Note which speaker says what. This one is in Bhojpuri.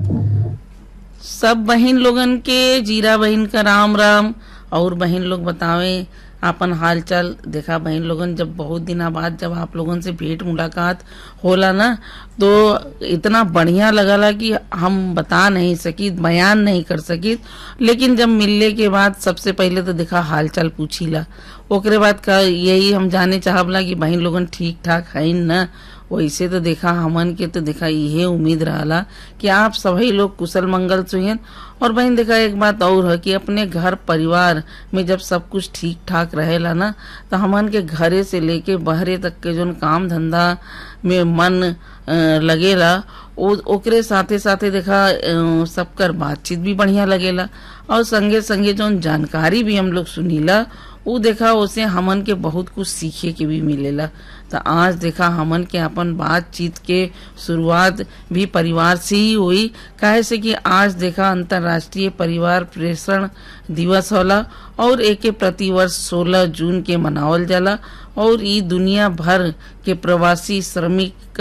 Speaker 1: सब बहन लोगन के जीरा बहन का राम राम और बहन लोग बतावे आपन हालचाल देखा बहन लोगन जब बहुत दिना बाद जब आप लोगन से भेंट मुलाकात होला ना तो इतना बढ़िया लगला कि हम बता नहीं सकी बयान नहीं कर सकी लेकिन जब मिलने के बाद सबसे पहले तो देखा हालचाल पूछीला ओकरे बाद का यही हम जाने चाहबला कि बहन लोगन ठीक ठाक है न वैसे तो देखा हमन के तो देखा यही उम्मीद रहला कि आप सभी लोग कुशल मंगल सुहेन और बहन देखा एक बात और है कि अपने घर परिवार में जब सब कुछ ठीक ठाक रहेला ना तो हमन के घरे से लेके बहरे तक के जोन काम धंधा में मन अ, लगेला ओ ओकरे साथे साथे देखा अ, सबकर बातचीत भी बढ़िया लगेला और संगे संगे जोन जानकारी भी हम लोग सुनीला उ देखा उसे हमन के बहुत कुछ सीखे के भी मिलेला तो आज देखा हमन के अपन बातचीत के शुरुआत भी परिवार से ही हुई काहे से कि आज देखा अंतर्राष्ट्रीय परिवार प्रेषण दिवस होला और एके प्रतिवर्ष 16 जून के मनावल जाला और ई दुनिया भर के प्रवासी श्रमिक